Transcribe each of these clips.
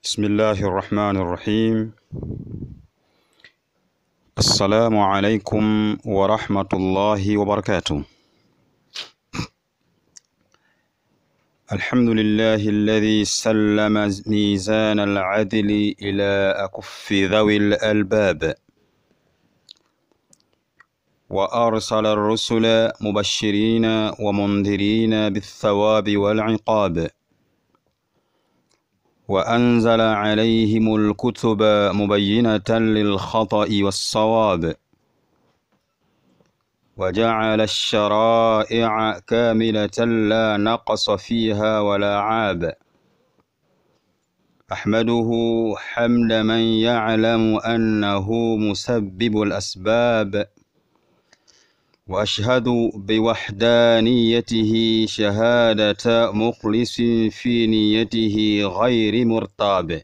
بسم الله الرحمن الرحيم السلام عليكم ورحمة الله وبركاته الحمد لله الذي سلم ميزان العدل إلى أكف ذوي الألباب وأرسل الرسل مبشرين ومنذرين بالثواب والعقاب وأنزل عليهم الكتب مبينة للخطأ والصواب وجعل الشرائع كاملة لا نقص فيها ولا عاب أحمده حمد من يعلم أنه مسبب الأسباب وأشهد بوحدانيته شهادة مخلص في نيته غير مرتاب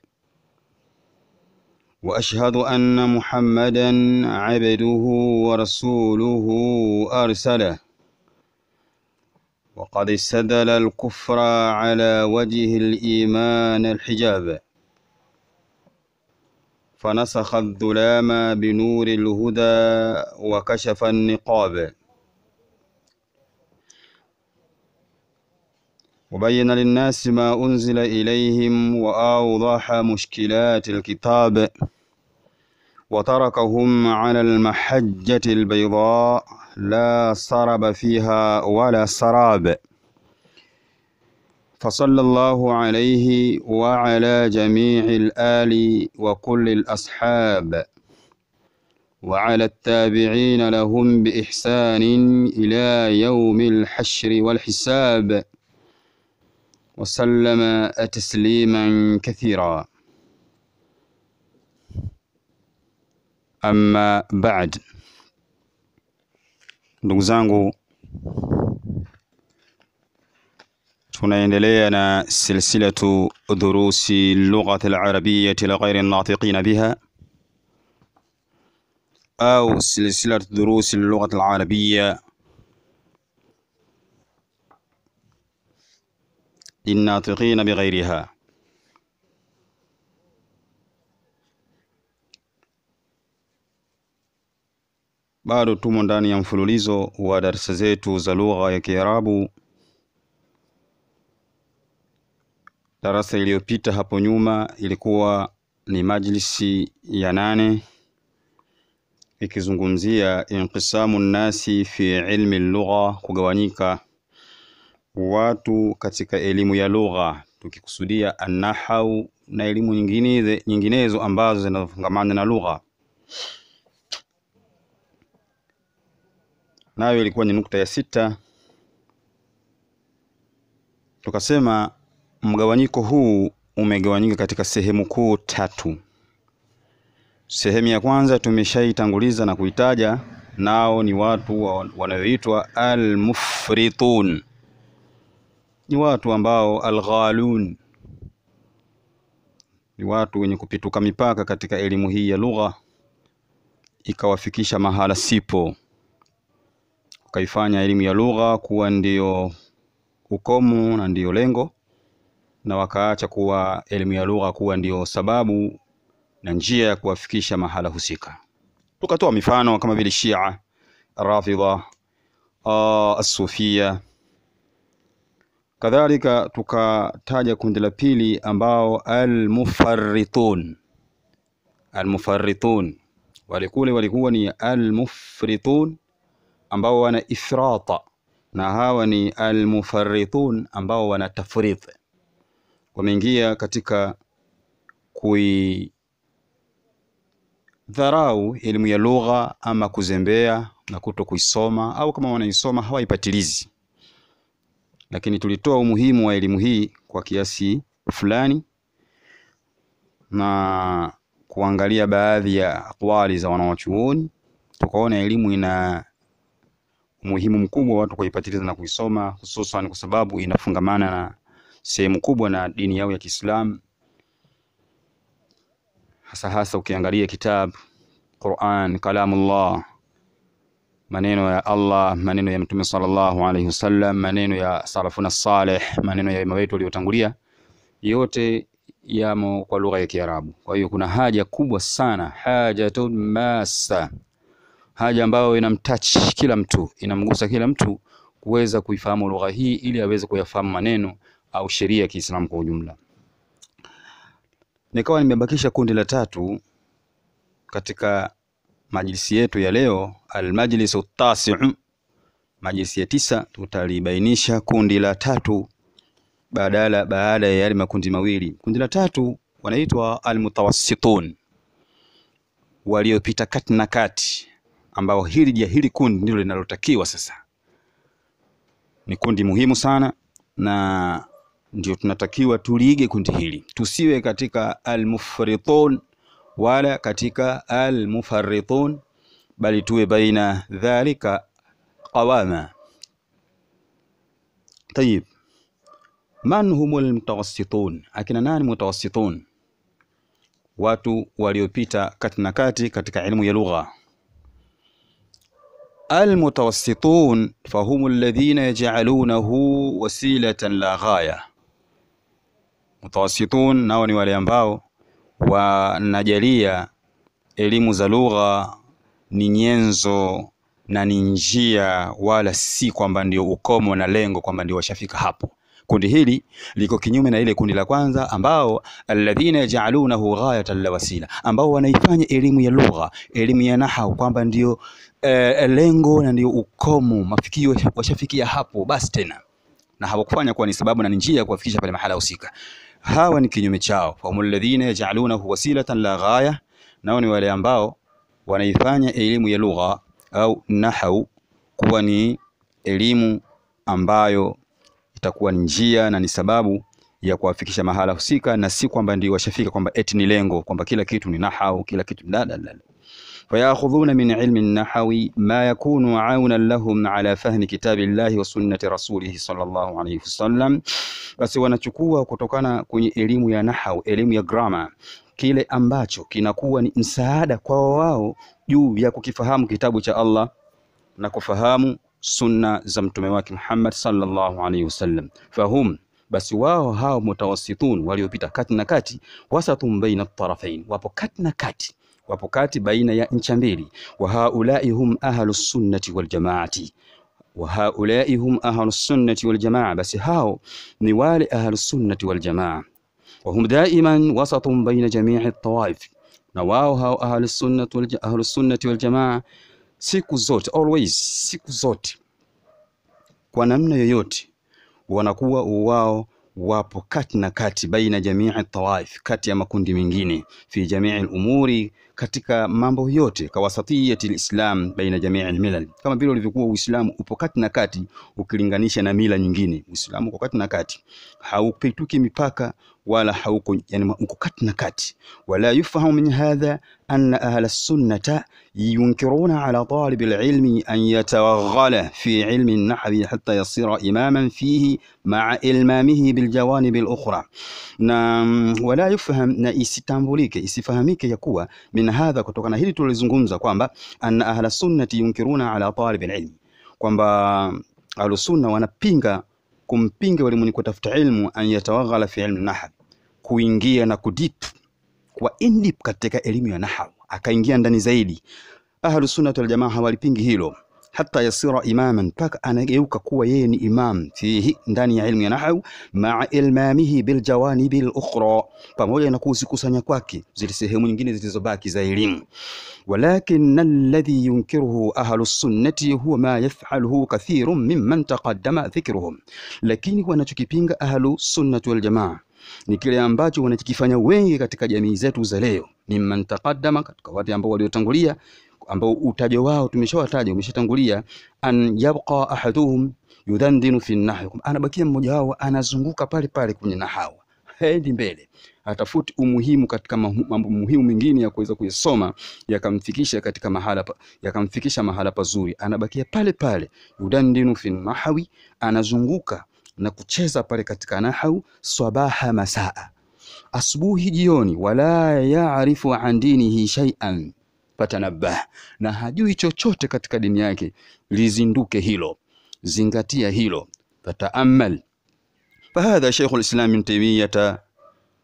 وأشهد أن محمدا عبده ورسوله أرسله وقد استدل الكفر على وجه الإيمان الحجاب فنسخ الظلام بنور الهدى وكشف النقاب وبين للناس ما أنزل إليهم وأوضح مشكلات الكتاب وتركهم على المحجة البيضاء لا سرب فيها ولا سراب فصلى الله عليه وعلى جميع الآل وكل الأصحاب وعلى التابعين لهم بإحسان إلى يوم الحشر والحساب وسلم تسليما كثيرا أما بعد ndugu zangu tunaendelea na silsilatu dhurusi lughati alarabiyati lighairi natiqina biha au silsilatu dhurusi lughati alarabiya linnatiqina bighairiha bado tumo ndani ya mfululizo wa darasa zetu za lugha ya Kiarabu. Darasa iliyopita hapo nyuma ilikuwa ni majlisi ya nane ikizungumzia inqisamu nnasi fi ilmi lugha, kugawanyika watu katika elimu ya lugha, tukikusudia annahau na elimu nyingine, nyinginezo ambazo zinazofungamana na lugha. nayo ilikuwa ni nukta ya sita. Tukasema mgawanyiko huu umegawanyika katika sehemu kuu tatu. Sehemu ya kwanza tumeshaitanguliza na kuitaja, nao ni watu wanaoitwa almufritun, ni watu ambao alghalun, ni watu wenye kupituka mipaka katika elimu hii ya lugha, ikawafikisha mahala sipo wakaifanya elimu ya lugha kuwa ndiyo ukomo na ndiyo lengo, na wakaacha kuwa elimu ya lugha kuwa ndiyo sababu na njia ya kuwafikisha mahala husika. Tukatoa mifano kama vile Shia, Rafidha, Asufia. Kadhalika tukataja kundi la pili ambao almufarritun. Almufarritun wale kule walikuwa ni almufritun ambao wana ifrata na hawa ni almufarritun ambao wana tafrit, wameingia katika kuidharau elimu ya lugha ama kuzembea na kuto kuisoma, au kama wanaisoma hawaipatilizi. Lakini tulitoa umuhimu wa elimu hii kwa kiasi fulani na kuangalia baadhi ya aqwali za wanawachuoni, tukaona elimu ina umuhimu mkubwa watu kuipatiliza na kuisoma, hususan kwa sababu inafungamana na sehemu kubwa na dini yao ya Kiislamu, hasa hasa ukiangalia kitabu Quran, kalamullah, maneno ya Allah, maneno ya Mtume sallallahu alaihi wasallam, maneno ya salafuna salih, maneno ya wema wetu waliotangulia, yote yamo kwa lugha ya Kiarabu. Kwa hiyo kuna haja kubwa sana, hajatun massa, haja ambayo inamtouch kila mtu, inamgusa kila mtu kuweza kuifahamu lugha hii ili aweze kuyafahamu maneno au sheria ya Kiislamu kwa ujumla. Nikawa nimebakisha kundi la tatu katika majlisi yetu ya leo, almajlisu tasiu, majlisi ya tisa. Tutalibainisha kundi la tatu badala baada ya yale makundi mawili. Kundi la tatu wanaitwa almutawassitun, waliopita kati na kati, ambao hili hili kundi ndilo linalotakiwa sasa. Ni kundi muhimu sana na ndio tunatakiwa tuliige kundi hili, tusiwe katika almufritun wala katika almufarritun, bali tuwe baina dhalika qawama. Tayib, man humul mutawassitun, akina nani mutawassitun? Watu waliopita kati na kati katika ilmu ya lugha. Almutawassitun fahum alladhina yaj'alunahu wasilatan la ghaya. Mutawassitun nao ni wale ambao wanajalia elimu za lugha ni nyenzo na ni njia, wala si kwamba ndio ukomo na lengo kwamba ndio washafika hapo. Kundi hili liko kinyume na ile kundi la kwanza, ambao alladhina yaj'alunahu ghayatan la wasila, ambao wanaifanya elimu ya lugha, elimu ya nahau kwamba ndio eh, lengo na ndio ukomo, mafikio washafikia hapo basi tena, na hawakufanya kuwa ni sababu na ni njia ya kuwafikisha pale mahala husika. Hawa ni kinyume chao, fahum alladhina yaj'alunahu wasilatan la ghaya, nao ni wale ambao wanaifanya elimu ya lugha au nahau kuwa ni elimu ambayo itakuwa ni njia na ni sababu ya kuwafikisha mahala husika, na si kwamba ndio washafika kwamba eti ni lengo kwamba kila kitu ni nahau, kila kitu la la la. Fayakhudhuna min ilmi nahawi ma yakunu aunan lahum ala fahmi kitabillahi wa sunnati rasulihi sallallahu alayhi wasallam, basi wanachukua kutokana kwenye elimu ya nahau, elimu ya grammar, kile ambacho kinakuwa ni msaada kwa wao juu ya kukifahamu kitabu cha Allah na kufahamu sunna za mtume wake Muhammad sallallahu alaihi wasallam. Fahum, basi wao hao mutawassitun, waliopita kati na kati, wasatun baina tarafain, wapo kati na kati, wapo kati baina ya ncha mbili. Wa haulai hum ahlu sunnati wal jamaati, wa haulai hum ahlu sunnati wal jamaa, basi hao ni wale ahlu sunnati wal jamaa. Wa hum daiman wasatun baina jamii tawaif, na wao hao ahlu sunnati wal ahlu sunnati wal jamaa siku zote always, siku zote kwa namna yoyote wanakuwa wao wapo kati na kati, baina jamii tawaif, kati ya makundi mengine, fi jamii al-umuri, katika mambo yote, kawasatiyati lislam baina jamii almilal, kama vile ulivyokuwa Uislamu upo kati na kati ukilinganisha na mila nyingine. Uislamu uko kati na kati, haupituki mipaka wala hauko, yani uko kati na kati. Wala yufahamu min hadha anna ahla sunnata yunkiruna ala talib alilmi an yatawaghala fi ilmi an-nahwi hatta yasira imaman fihi ma'a ilmamihi biljawanib al-ukhra, na wala yufaham, na isitambulike isifahamike ya kuwa min hadha, kutokana hili tulizungumza kwamba anna ahla sunnati yunkiruna ala talib alilmi, kwamba ahlusunna wanapinga kumpinga wale mwenye kutafuta ilmu an yatawaghala fi ilmi nahw, kuingia na kudip kwa indip katika elimu ya nahw, akaingia ndani zaidi. Ahlu sunnah wal jamaa hawalipingi hilo, hata yasira imaman, mpaka anageuka kuwa yeye ni imam fihi, ndani ya ilmu ya nahw, maa ilmamihi bil jawanibi al ukhra, pamoja na kuzikusanya kwake zile sehemu nyingine zilizobaki za elimu. Walakin alladhi yunkiruhu ahlu sunnati huwa ma yaf'aluhu kathirun mimman taqaddama dhikruhum, lakini wanachokipinga ahlu sunnati wal jamaa ni kile ambacho wanachokifanya wengi katika jamii zetu za leo, mimman taqaddama, katika watu ambao waliotangulia, ambao utajo wao tumeshawataja umeshatangulia, an yabqa ahaduhum yudandinu fi nahwi, anabakia mmoja wao anazunguka pale pale kwenye nahawa, haendi mbele, atafuti umuhimu katika mambo muhimu mengine ya kuweza kuyasoma yakamfikisha katika mahala pa, yakamfikisha mahala pazuri, anabakia pale pale, yudandinu fi nahwi, anazunguka na kucheza pale katika nahau sabaha masaa, asubuhi jioni, wala yaarifu an dinihi shay'an fatanabbah, na hajui chochote katika dini yake, lizinduke hilo, zingatia hilo, fataamal. Fahadha Sheikhul Islam Ibn Taymiyyah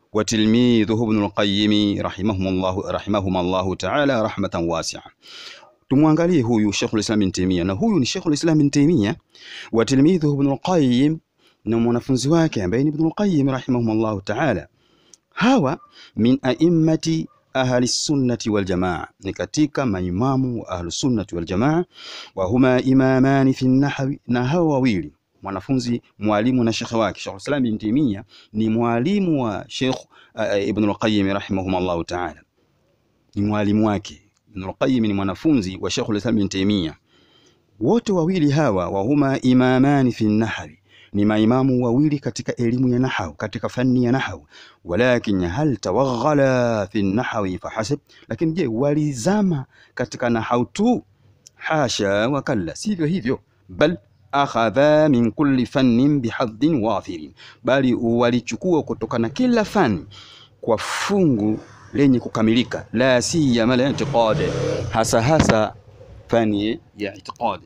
وتلميذه ابن القيم رحمهم الله رحمهما الله تعالى رحمة واسعة tumwangalie huyu Sheikhul Islam Ibn Taymiyyah na huyu ni Sheikhul Islam Ibn Taymiyyah wa tilmidhuhu Ibn al-Qayyim na mwanafunzi wake ambaye ni Ibn al-Qayyim rahimahumullah ta'ala hawa min a'immati ahli sunnati wal jamaa ni katika maimamu wa ahli sunnati wal jamaa wa huma imamani fi nahwi na hawa wawili mwanafunzi mwalimu na shekhe wake Sheikh Islam Ibn Taymiyyah ni mwalimu wa Sheikh uh, Ibn al-Qayyim rahimahumullah ta'ala ni mwalimu wake Ibn al-Qayyim ni mwanafunzi wa Sheikh Islam Ibn Taymiyyah wote wawili hawa wa huma imamani fi nahwi ni maimamu wawili katika elimu ya nahau katika fani ya nahau walakin hal tawaghala fi nahwi fahasib lakini je walizama katika nahau tu hasha wa kalla sivyo hivyo bal akhadha min kulli fannin bihadhin wafirin bali walichukua kutokana kila fani kwa fungu lenye kukamilika la siyama la i'tiqad hasa hasa fani ya i'tiqad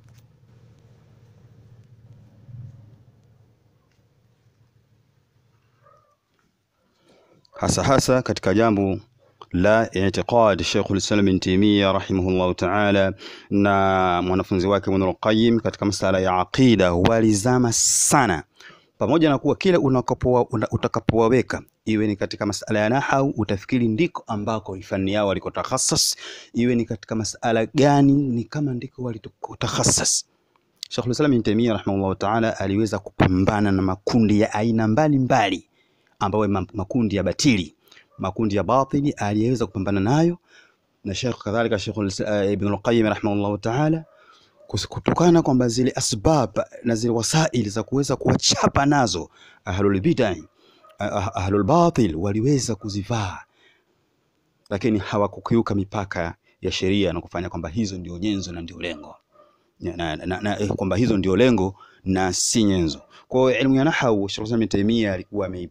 hasa hasa katika jambo la i'tiqad Sheikhul Islam Ibn Taymiyyah rahimahullah ta'ala na mwanafunzi wake Ibn al-Qayyim katika masala ya aqida walizama sana pamoja na kuwa kila unakapowa utakapowaweka iwe ni katika masala ya nahau utafikiri ndiko ambako fani yao walikotakhasas iwe ni katika masala gani ni kama ndiko walikotakhasas Sheikhul Islam Ibn Taymiyyah rahimahullah ta'ala aliweza kupambana na makundi ya aina mbalimbali mbali ambayo makundi ya batili makundi ya batili aliyeweza kupambana nayo na Sheikh kadhalika Sheikh uh, Ibn al-Qayyim rahimahullah ta'ala kutokana kwamba zile asbab na zile wasaili za kuweza kuwachapa nazo ahlul bid'ah ahlul batil waliweza kuzivaa lakini hawakukiuka mipaka ya sheria na kufanya kwamba hizo ndio nyenzo na ndio lengo na, na, na, kwamba hizo ndio lengo na si nyenzo. Kwa hiyo elimu ya nahwu Sheikh Ibn Taymiyyah alikuwa ame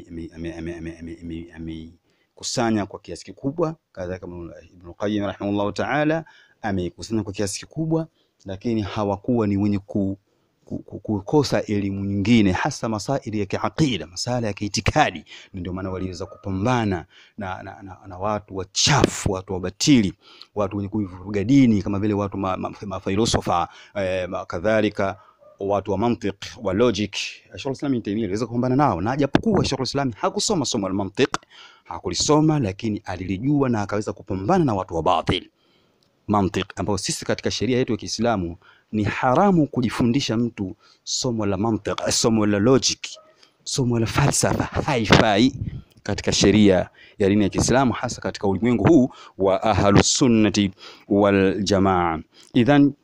amekusanya kwa kiasi kikubwa, kadhalika Ibn Qayyim rahimahullah ta'ala amekusanya kwa kiasi kikubwa, lakini hawakuwa ni wenye ku, ku, ku, kukosa elimu nyingine, hasa masaili ya kiaqida, masala ya kiitikadi. Ndio maana waliweza kupambana na, na, na, na watu wachafu, watu wabatili, watu wenye kuivuruga dini kama vile watu mafilosofa ma, ma eh, kadhalika watu wa mantiq wa logic Sheikh Islam Ibn Taymiyyah aliweza kupambana nao, na japokuwa Sheikh Islam hakusoma somo la mantiq, hakulisoma lakini alilijua na akaweza kupambana na watu wa batil mantiq, ambao sisi katika sheria yetu ya Kiislamu ni haramu kujifundisha mtu somo la mantiq, somo la logic, somo la falsafa, haifai katika sheria ya dini ya Kiislamu, hasa katika ulimwengu huu wa ahlus sunnati wal jamaa. Idhan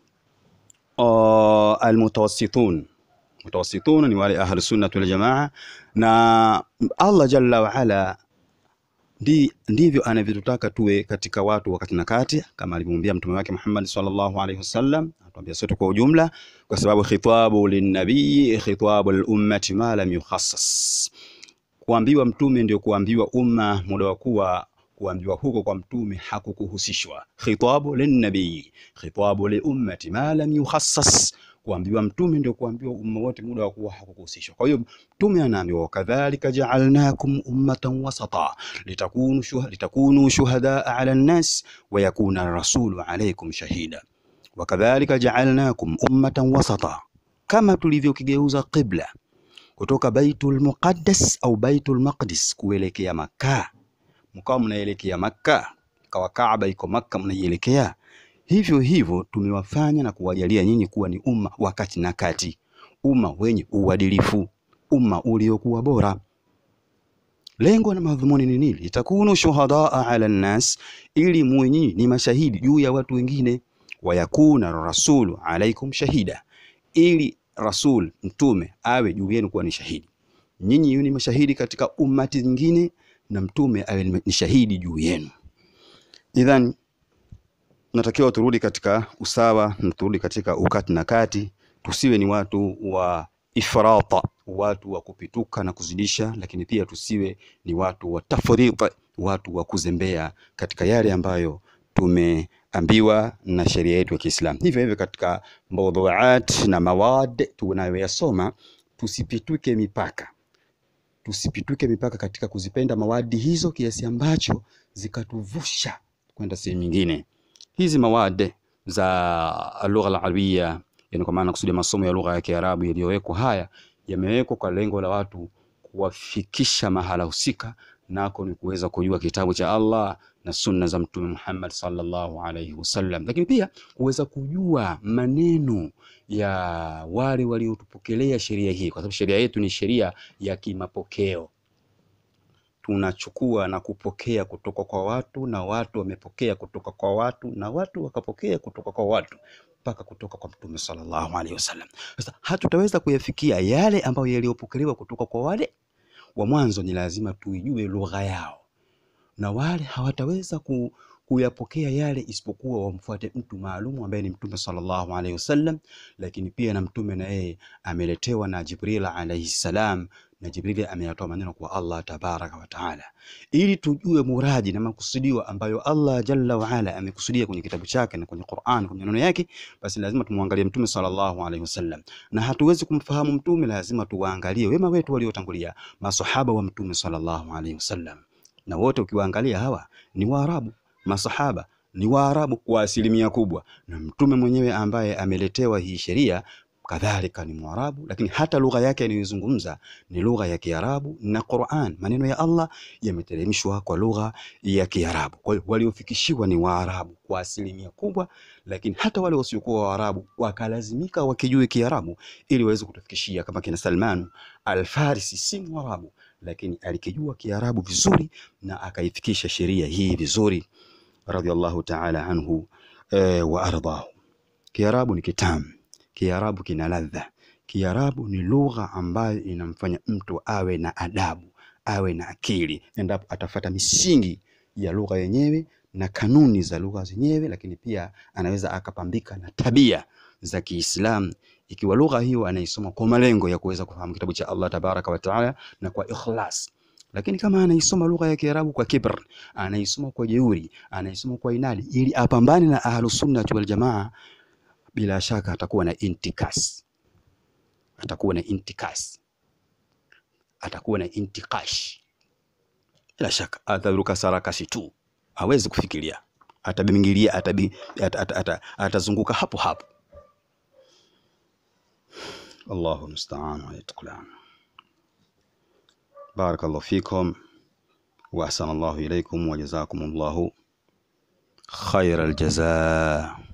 Uh, almutawassitun mutawassitun ni wale ahlu sunnah wal jamaa, na Allah jalla wa ala ndi, ndivyo anavyotutaka tuwe katika watu wakati na kati, kama alivyomwambia mtume wake Muhammad sallallahu alaihi wasallam, atuambia sote kwa ujumla, kwa sababu khitabu linnabii khitabu lilummati ma lam yukhassas, kuambiwa mtume ndio kuambiwa umma, muda wa kuwa kuambiwa huko kwa mtume hakukuhusishwa. Khitabu linnabii khitabu liummati ma lam yukhassas, kuambiwa mtume ndio kuambiwa umma wote, muda wa kuwa hakukuhusishwa. Kwa hiyo mtume anaambiwa kadhalika ja'alnakum ummatan wasata litakunu shuhada litakunu shuhadaa ala nnas wa yakuna rasulu alaykum shahida wa kadhalika ja'alnakum ummatan wasata, kama tulivyokigeuza qibla kutoka Baitul Muqaddas au Baitul Maqdis kuelekea Makkah mkawa mnaelekea Makka, kawa Kaaba iko Makka mnaielekea. Hivyo hivyo tumewafanya na kuwajalia nyinyi kuwa ni umma wakati na kati, umma wenye uadilifu, umma uliokuwa bora. Lengo na madhumuni ni nini? Litakunu shuhadaa ala nnas, ili muwe nyinyi ni mashahidi juu ya watu wengine. Wayakuna rasulu alaikum shahida, ili rasul mtume awe juu yenu kuwa ni shahidi. Nyinyi ni mashahidi katika ummati nyingine na mtume awe ni shahidi juu yenu. Idhan, natakiwa turudi katika usawa na turudi katika ukati na kati, tusiwe ni watu wa ifrata, watu wa kupituka na kuzidisha, lakini pia tusiwe ni watu wa tafrita, watu wa kuzembea katika yale ambayo tumeambiwa na sheria yetu ya Kiislamu. Hivyo hivyo katika mawdhuat na mawad tunayoyasoma tusipituke mipaka tusipituke mipaka katika kuzipenda mawadi hizo kiasi ambacho zikatuvusha kwenda sehemu nyingine. Hizi mawade za lugha al-arabia, yani kwa maana kusudia masomo ya lugha ya Kiarabu yaliyowekwa haya yamewekwa kwa lengo la watu kuwafikisha mahala husika, nako ni kuweza kujua kitabu cha Allah na sunna za Mtume Muhammad sallallahu alaihi wasallam, lakini pia kuweza kujua maneno ya wale waliotupokelea sheria hii, kwa sababu sheria yetu ni sheria ya kimapokeo. Tunachukua na kupokea kutoka kwa watu na watu wamepokea kutoka kwa watu na watu wakapokea kutoka kwa watu mpaka kutoka kwa Mtume sallallahu alaihi wasallam. Sasa hatutaweza kuyafikia yale ambayo yaliyopokelewa kutoka kwa wale wa mwanzo, ni lazima tuijue lugha yao, na wale hawataweza ku, kuyapokea yale isipokuwa wamfuate mtu maalumu ambaye ni Mtume sallallahu alaihi wasallam. Lakini pia na Mtume na yeye ameletewa na Jibril alaihi salam, na Jibril ameyatoa maneno kwa Allah tabaraka wa taala, ili tujue muradi na makusudio ambayo Allah jalla wa ala amekusudia kwenye kitabu chake na kwenye Qur'an, kwenye maneno yake, basi lazima tumwangalie Mtume sallallahu alaihi wasallam, na hatuwezi kumfahamu Mtume, lazima tuwaangalie wema wetu waliotangulia, masahaba wa Mtume sallallahu alaihi wasallam, na wote ukiwaangalia hawa ni Waarabu masahaba ni Waarabu kwa asilimia kubwa, na mtume mwenyewe ambaye ameletewa hii sheria kadhalika ni Mwarabu, lakini hata lugha yake anayozungumza ni lugha ya Kiarabu, na Qur'an, maneno ya Allah yameteremshwa kwa lugha ya Kiarabu. Kwa hiyo waliofikishiwa ni Waarabu kwa asilimia kubwa, lakini hata wale wasiokuwa Waarabu wakalazimika wakijue Kiarabu ili waweze kutufikishia, kama kina Salman Al-Farisi, si Mwarabu, lakini alikijua Kiarabu vizuri na akaifikisha sheria hii vizuri radhiallahu ta'ala anhu e, wa ardahu. Kiarabu ni kitamu, Kiarabu kina ladha, Kiarabu ni lugha ambayo inamfanya mtu awe na adabu, awe na akili, endapo atafata misingi ya lugha yenyewe na kanuni za lugha zenyewe, lakini pia anaweza akapambika na tabia za Kiislamu ikiwa lugha hiyo anaisoma kwa malengo ya kuweza kufahamu kitabu cha Allah tabaraka wa taala na kwa ikhlas lakini kama anaisoma lugha ya Kiarabu kwa kibr, anaisoma kwa jeuri, anaisoma kwa inadi, ili apambane na ahlus sunnah wal jamaa, bila shaka atakuwa na intikas, atakuwa na intikas, atakuwa na intikash. Bila shaka ataruka sarakasi tu, hawezi kufikiria, atabingilia, atabi, at, at, at, atazunguka hapo hapo. Allahu musta'an wa yatqulan. بارك الله فيكم وأحسن الله إليكم وجزاكم الله خير الجزاء